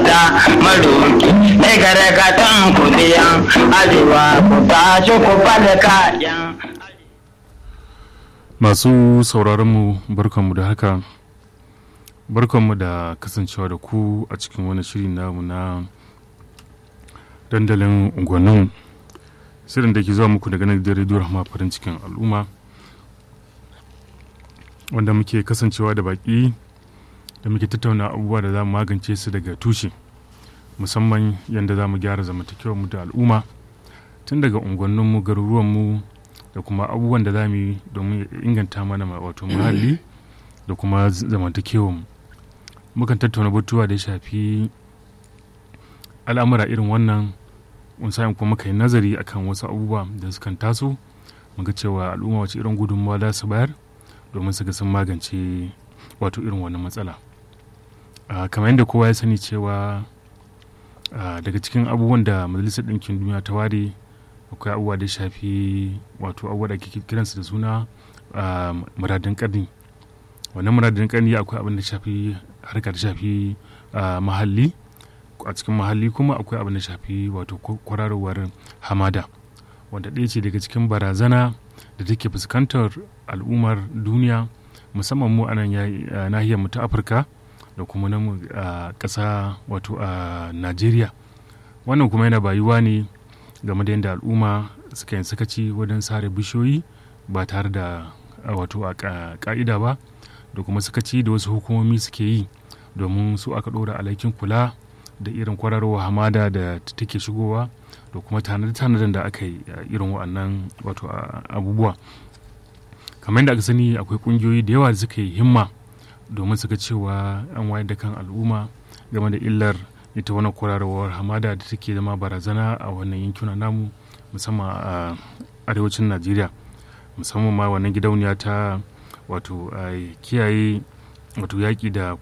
ta maroki mai gargatan kudiyan arewa ku tashi ku falka yan masu sauraronmu barkanmu da haka barkanmu da kasancewa da ku a cikin wani shiri namu na dandalin unguwannin shirin da ke zuwa muku daga nan da rediyo rahama farin cikin al'umma wanda muke kasancewa da baki da muke tattauna abubuwa da za mu magance su daga tushe musamman yadda za mu gyara zamantakewar mu da al'umma tun daga unguwanninmu garuruwanmu da kuma abubuwan da za mu yi domin inganta mana wato muhalli da kuma zamantakewar mu mukan tattauna batuwa da ya shafi al'amura irin wannan sa'in kuma muka yi nazari akan wasu abubuwa da sukan taso muga cewa al'umma wace irin gudunmawa za su bayar domin su ga sun magance wato irin wannan matsala kamar yadda kowa ya sani cewa daga cikin abubuwan da majalisar ɗinkin duniya ta ware akwai abubuwa da shafi wato abubuwa da ke kiransu da suna muradin ƙarni wannan muradin ƙarni akwai abin da shafi harkar shafi mahalli a cikin mahalli kuma akwai abin da shafi wato kwararowar hamada wanda ɗaya ce daga cikin barazana da take fuskantar al'ummar duniya musamman mu a nan nahiyar mu ta afirka da kuma na ƙasa wato a najeriya wannan kuma yana bayuwa ne game da yadda al'umma suka yin sakaci wajen sare bishiyoyi ba tare da wato a ka'ida ba da kuma sakaci da wasu hukumomi suke yi domin su aka ɗora alhakin kula da irin kwararwa hamada da take shigowa da kuma tanadar da aka yi irin wa'annan wato abubuwa kamar yadda aka sani akwai kungiyoyi da yawa da suka yi himma domin su ga cewa an wayar da kan al'umma game da illar ita wani kwararwar hamada da take zama barazana a wannan yankuna namu musamman a arewacin najeriya musamman ma wannan gidauniya ta wato kiyaye wato yaƙi da